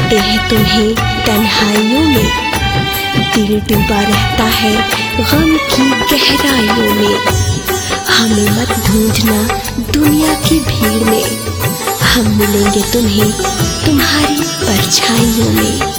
ढूंढते हैं तुम्हें तन्हाइयों में दिल डूबा रहता है गम की गहराइयों में हमें मत ढूंढना दुनिया की भीड़ में हम मिलेंगे तुम्हें तुम्हारी परछाइयों में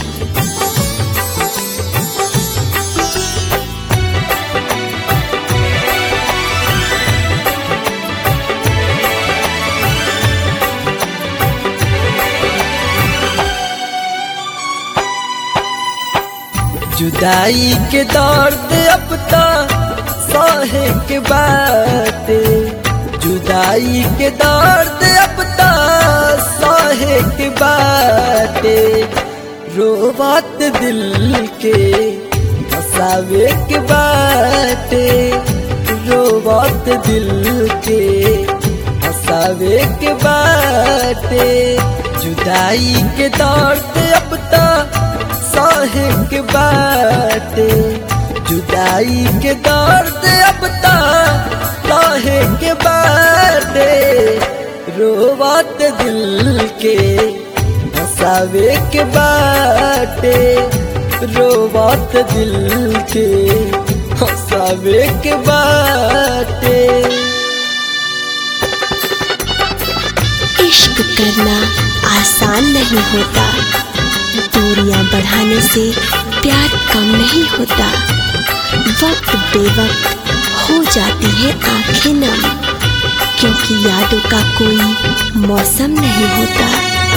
जुदाई के दर्द अब तो सहे के बाटे जुदाई के दर्द अब तो सहे के बाटे रोबत दिल के हसावे के बाटे रोबत दिल के हसावे के बाटे जुदाई के दर्द अब तो सहे के बाटे जुदाई के दर्द अब सहे के बाटे रोवत दिल के हसावे के बाटे रोवत दिल के हसावे के बाटे इश्क करना आसान नहीं होता दूरियां बढ़ाने से प्यार कम नहीं होता वक्त बेवक्त हो जाती है आंखें नम क्योंकि यादों का कोई मौसम नहीं होता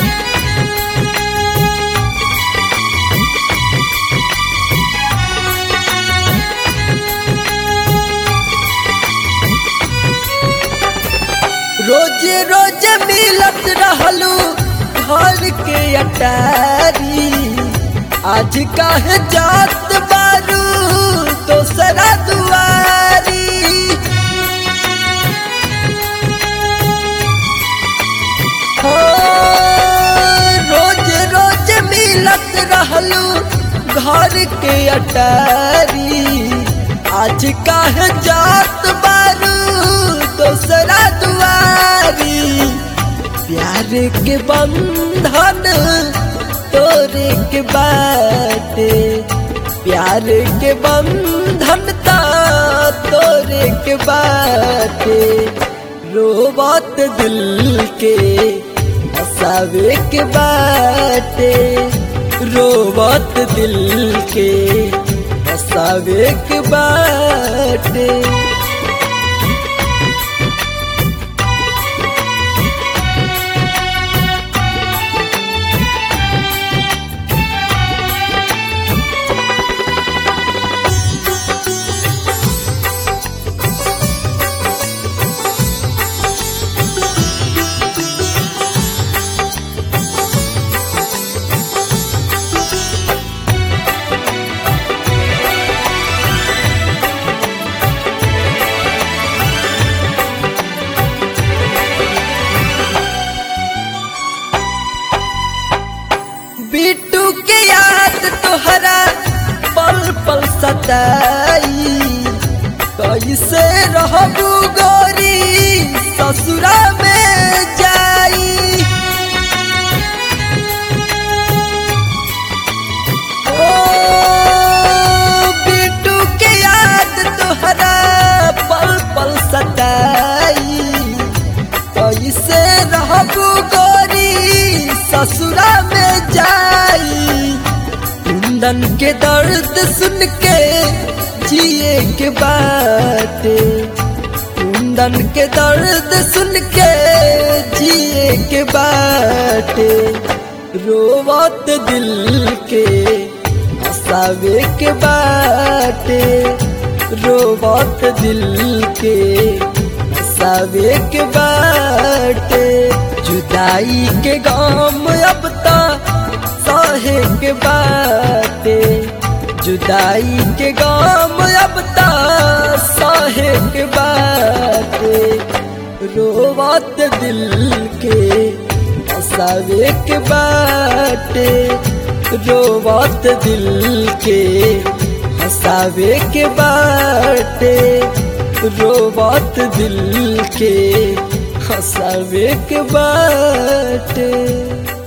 रोज रोज मिलत रहलू घर के अटारी आज काहे जात बारू दोसरा दुआरी हो रोज रोज मिलत रहलू घर के अटारी आज काहे जात बारू दोसरा दुआरी प्यार के बंधन तोरे के बाटे प्यार के बंधन ता तोरे के बाटे रोबत दिल के हसावे के बाटे रोबत दिल के हसावे के बाटे बिट्टू के याद तोहरा पल पल सताई कैसे रहबू गोरी ससुरा में जाई ओ बिट्टू के याद तोहरा पल पल सताई कैसे रहबू गोरी ससुरा में जाई कुंदन के दर्द सुन के जिए के बाटे कुंदन के दर्द सुन के जिए के बाटे रोवत दिल के हसावे के बाटे रोवत दिल के हसावे के बाटे जुदाई के गाम अब ता सहे के बाटे जुदाई के गाम अब ता सहे के बाटे रोवत दिल के हसावे के बाटे रोवत दिल के हसावे के बाटे रोबत दिल के हंसावे के बाटे